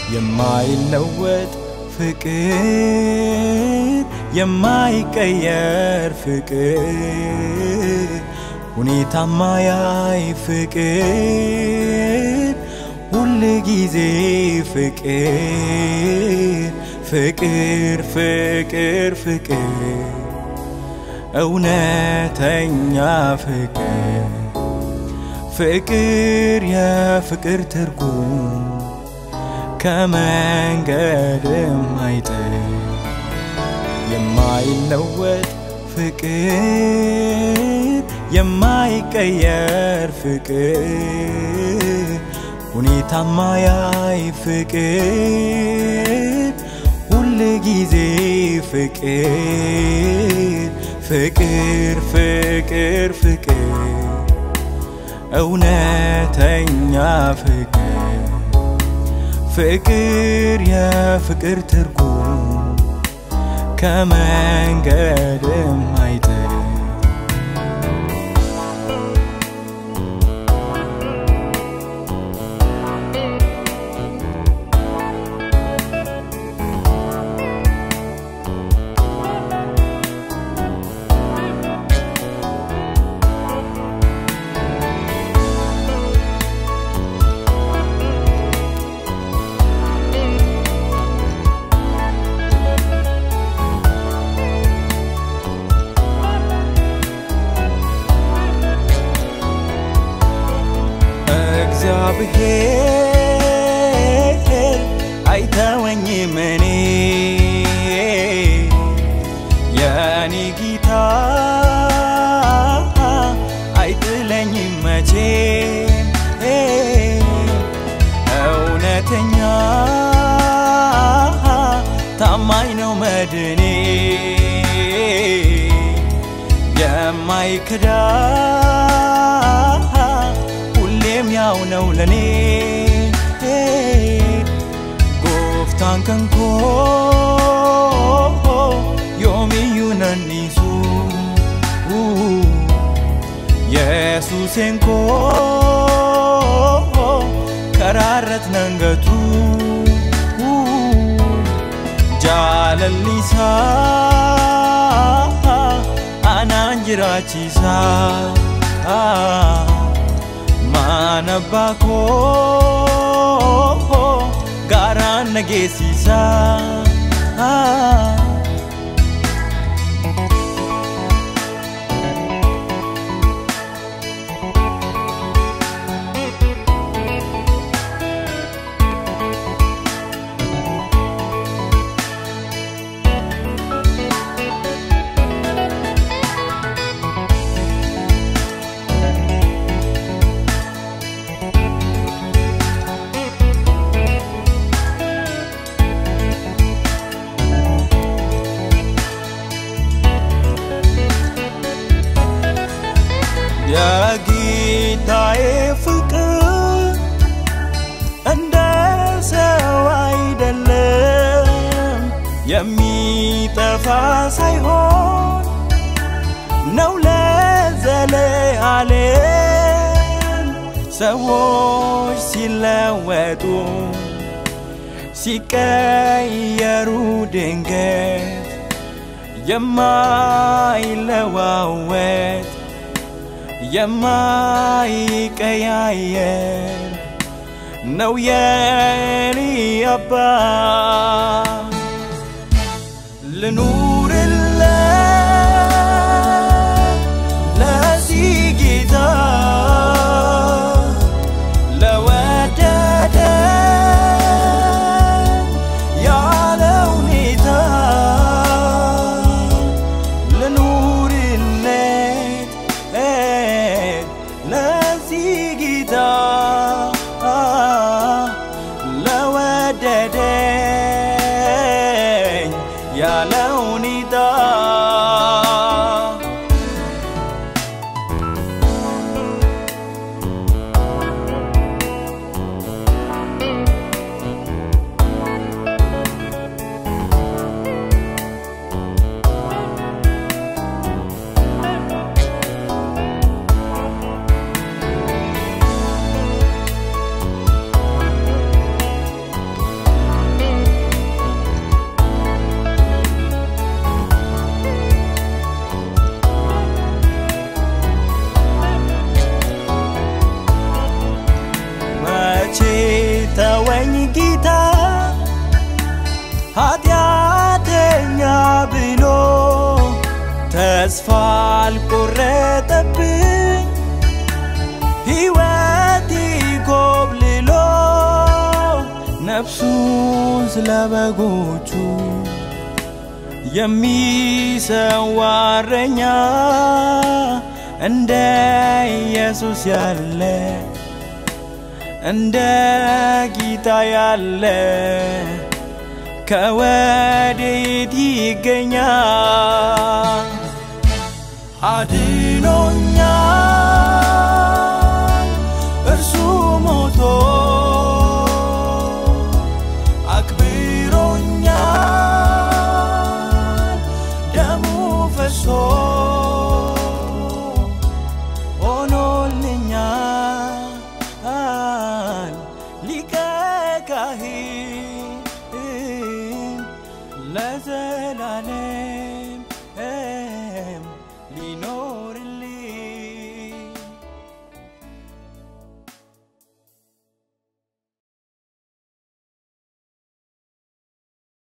የማይለወጥ ፍቅር የማይቀየር ፍቅር ሁኔታ ማያይ ፍቅር ሁል ጊዜ ፍቅር ፍቅር ፍቅር ፍቅር እውነተኛ ፍቅር ፍቅር የፍቅር ትርጉም ከመንገድም አይጥል የማይለወጥ ፍቅር የማይቀየር ፍቅር ሁኔታ ማያይ ፍቅር ሁል ጊዜ ፍቅር ፍቅር ፍቅር ፍቅር እውነተኛ ፍቅር ፍቅር የፍቅር ትርጉም ከመንገድም አይጥል እግዚአብሔር አይተወኝም እኔ የኔ ጌታ አይጥለኝም መቼም እውነተኛ ታማኝ ነው መድኔ የማይክዳ ሁሌም ያው ነው ለኔ ጎፍታን ከንኮ ዮሚዩ ነኒሱ የሱሴንኮ ከራረት ነንገቱ ጃለሊሳ አናን ጅራቺሳ Mana bako garaan nageessisa የጌታዬ ፍቅር እንደ ሰው አይደለም፣ የሚጠፋ ሳይሆን ነው ለዘለዓለም። ሰዎች ሲለወጡ ሲቀየሩ ድንገት የማይለዋወጥ የማይቀያየር ነው የኔ አባት ልኑርለት ለዚህ ጌታ ለወደደን ያለ ሁኔታ ልኑርለት ለዚህ ጌታ ተስፋ አልቆረጠብኝ ሕይወቴ ኮብልሎ ነፍሱን ስለ በጎቹ የሚሰዋ እረኛ እንደ ኢየሱስ ያለ እንደ ጌታ ያለ ከወዴት ይገኛል? አድኖኛል እርሱ ሞቶ አክብሮኛል ደሙ ፈሶ ሆኖልኛል ሊቀ ካህን ለዘላለም ሊኖር